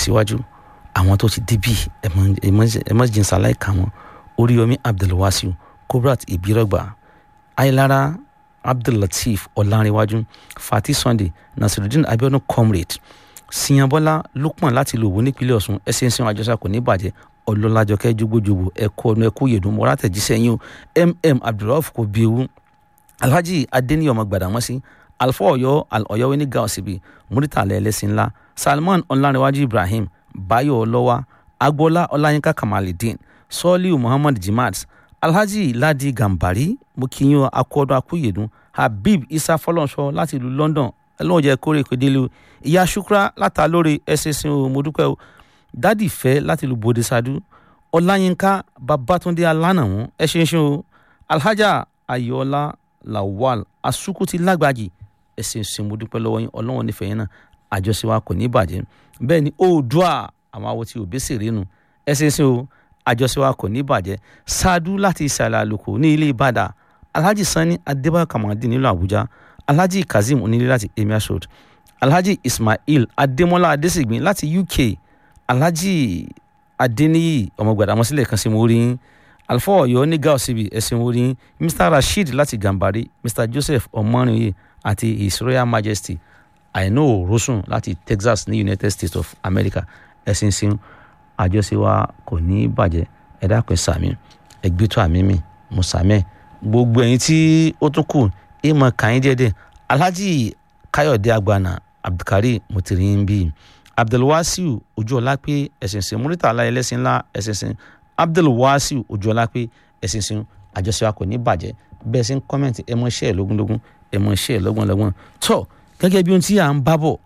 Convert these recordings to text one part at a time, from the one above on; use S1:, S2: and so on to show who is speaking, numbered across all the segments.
S1: tẹ̀síwájú àwọn tó ti débì ẹ mọ́ jìnsá láìka wọn oríyomi abdulwasiu kubrat ibirogba ayélára abdullateef ọ̀làǹrẹ̀wájú fati sunday nasiruddin abiodun comrade siyanbọ́lá lukman láti lòwò nípínlẹ̀ ọ̀ṣun ẹsẹ̀ ń sìn àjọṣà kò ní bàjẹ́ ọlọ́lájọkẹ́ jogbojogbo ẹ̀kọ́ ọ̀nà ẹ̀kú yèdùn mọ́ra tẹ̀jíṣẹ́ yín o mm abdulrauf kò bí ewu alhaji adeniyi ọmọ gbàdámọ́sí alfa ọ̀yọ́ ọ̀yọ́ oníga ọ̀sibí muritala ẹlẹ́sìn ńlá salman ọ̀làǹrẹ̀wájú ibrahim bayo ọlọ́wà agboola ọláyínká kamalidin sọ́ọ́líù muhammad jimat alhaji ladi gambari mo kí yín akọ́dọ̀ akúyèdùn habib isa fọlọ́nṣọ́ láti ìlú london ẹlọ́wọ̀n jẹ́ kórè ìpèdélé o ìyá shukra látàlórí ẹ̀sìnsìn o mo dúpẹ́ o dádì fẹ́ láti ìlú bòde sadu ọláyínká babatunde alánàwọ̀n ẹ̀ṣinṣin o alhaja ayọ̀ọ́lá lawal asukuti lágbàjì ẹ̀sìnsìn mo dúpẹ́ lọ́wọ́ yín ọlọ́wọ́n nífẹ̀ẹ́ yín náà àjọṣe wa kò ní bàjẹ́ bẹ́ẹ̀ ni oòdùà àwọn awo tí òbí sì rínu ẹ̀sìnsìn o àjọṣe wa kò ní bàjẹ́ sadu láti ìsàlẹ̀ àlùkò ní ilé ìbàdàn alhaji sani adébáyọ̀ kàmáàdì nílùú àbújá alhaji kazeem onílé láti emir road alhaji ismail adémọlá adésìgbín láti uk alhaji adéníyì ọmọgbàdámọsílẹ̀ kan sí mo rí yín alfa ọ̀yọ́ ní gáà síbi ẹ̀sìn mo rí yín mr rasheed láti gàmbàrí mr joseph ọmọrìnyè àti his royal majesty àìná òrósùn láti texas ní united states of america ẹ̀sìn sin àjọṣe wa kò ní bàjẹ́ ẹ̀dá kan sàmì ẹgbẹ́tọ̀ àmì mi mo sàmì gbogbo ẹ̀yin tí ó tún kù ìmọ̀ kàyín díẹ̀díẹ̀ alhaji káyọ̀dé agbana abdulkari mutirin bíi abdulwasiu ojúọlápé ẹ̀sìnsìn muritala ẹlẹ́sìn ńlá ẹ̀sìnsìn abdulwasiu ojúọlápé ẹ̀sìnsìn àjọṣe wa kò ní bàjẹ́ bẹ́ẹ̀ sí ń kọ́mẹ̀ntì ẹ mọ iṣẹ́ ẹ̀ lógúnlógún ẹ mọ iṣẹ́ ẹ̀ lọ́gbọ̀nlọ́gbọ̀n tó gẹ́gẹ́ bí ohun tí à ń bá bọ̀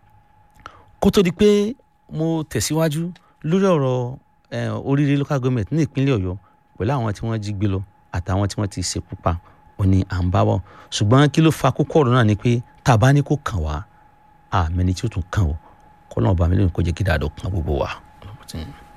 S1: kó tó di pé mo tẹ̀síwájú lórí ọ̀rọ̀ oríire local government ní ìpínlẹ̀ ọ̀yọ́ pẹ̀lú àwọn tí wọ́n jí gbé lọ àtàwọn tí wọ́n ti ṣekú pa ó ní à ń bá bọ̀ ṣùgbọ́n kí ló fa kókó ọ̀rọ̀ náà ni pé tá a bá ní kó kàn wá àmẹ́ni tí ó tún kàn ó kọ́ lọ́wọ́ bá mi lóyún kó jẹ́ kí dáadọ́ kan gbogbo wa.